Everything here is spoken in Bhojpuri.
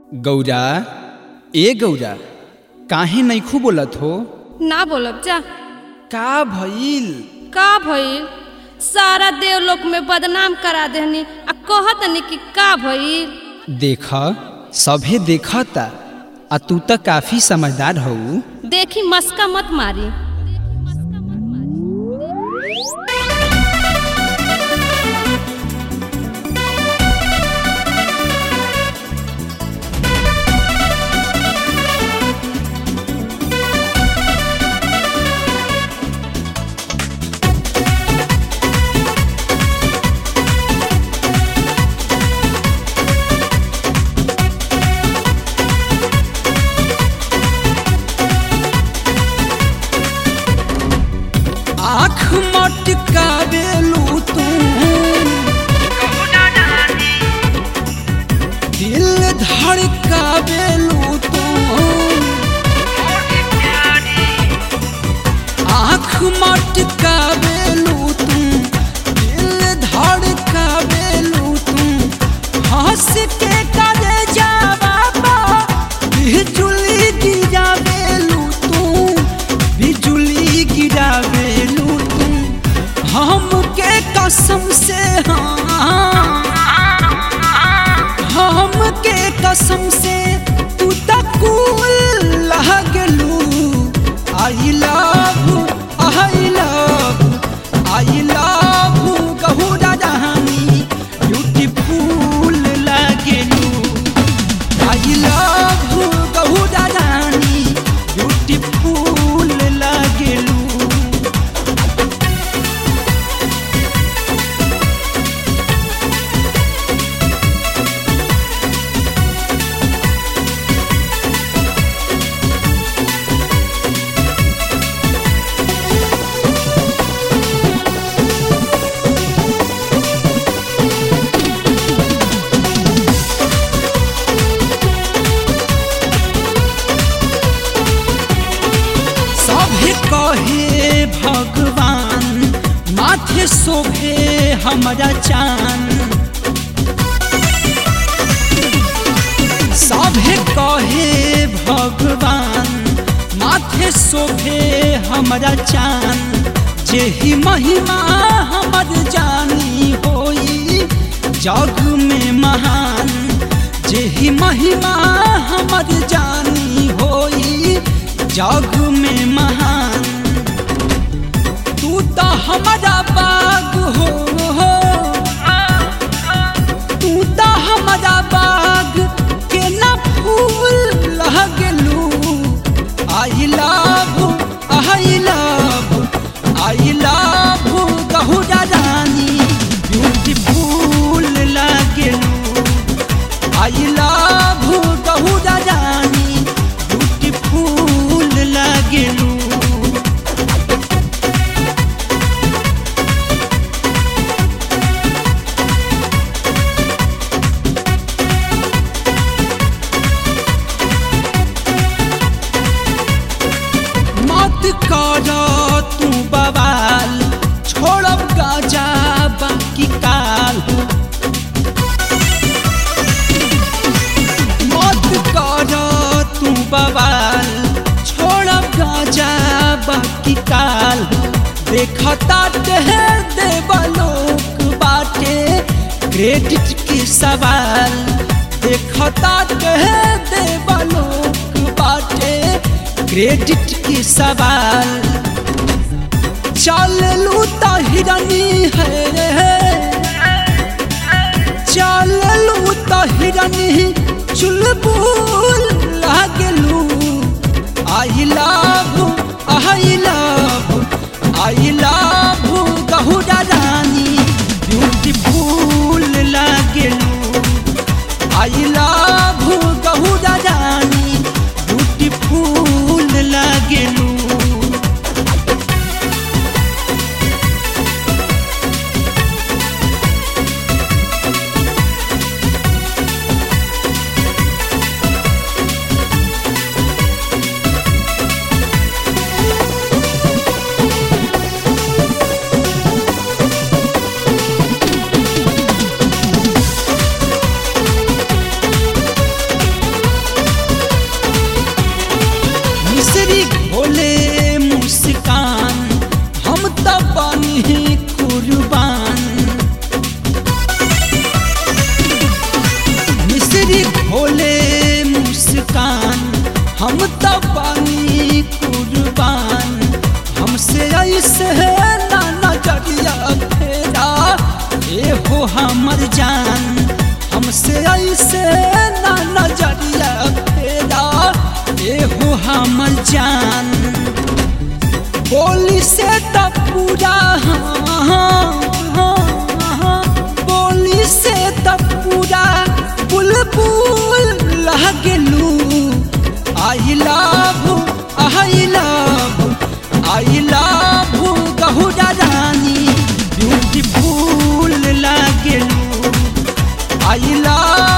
गौरा ए गौरा काहे नैखू बोलत हो ना बोलब जा का भइल का भइल सारा देवलोक में बदनाम करा देहनी आ कहतनी कि का भइल देख सभे देखता आ तू त काफी समझदार हऊ देखी मस्का मत मारी आँख मटकावेलू तू दिल धड़कावेलू तू आँख मटकावेलू तू दिल धड़कावेलू तू हंस के करे जावा बिजुली गिरावेलू तू बिजुली गिरावेलू तू हमके कसम से हाँ हमके कसम से तू तक लगलू I love I love I love गहुरा जहानी ब्यूटीफुल लगलू आई लव गहुरा रानी ब्यूटीफुल लगलू सभे कहे भगवान माथे शोभे हमारा चान सभे कहे भगवान माथे शोभे हमारा चान जेही महिमा हमर जानी होई जग में महान जेही महिमा हमर जानी होई जग में महान तू तो हमारा बाग हो तू तो हमारा बाग के ना फूल लगलू I love I love I love गहुरा रानी ब्यूटीफुल लगलू आई लव गहुरा रानी ब्यूटीफुल लगलू मत कर तू बवाल छोड़ब गाजा बाकी काल मत कर तू बवाल छोड़ब गाजा बाकी काल देखता है देवलोक बाटे क्रेडिट की सवाल देखता है देवलोक बाटे क्रेडिट की सवाल चल लू तो हिरनी है रे चल लू तो हिरनी चुलबुल लागलू I love I love I love गहुरा रानी ब्यूटीफुल लागलू आई लव गहुरा रानी ब्यूटीफुल लागलू मुस्कान हम तो पानी कुर्बान हमसे ऐसे ना नजरिया फेरा ए हो हमर जान हमसे ऐसे ना नजरिया फेरा ए हो हमर जान बोली से तो पूरा हाँ, हाँ, हाँ, हाँ, बोली से तो पूरा बुलबुल लगलू I love I love I love गहुरा रानी ब्यूटीफुल लगलू आई लव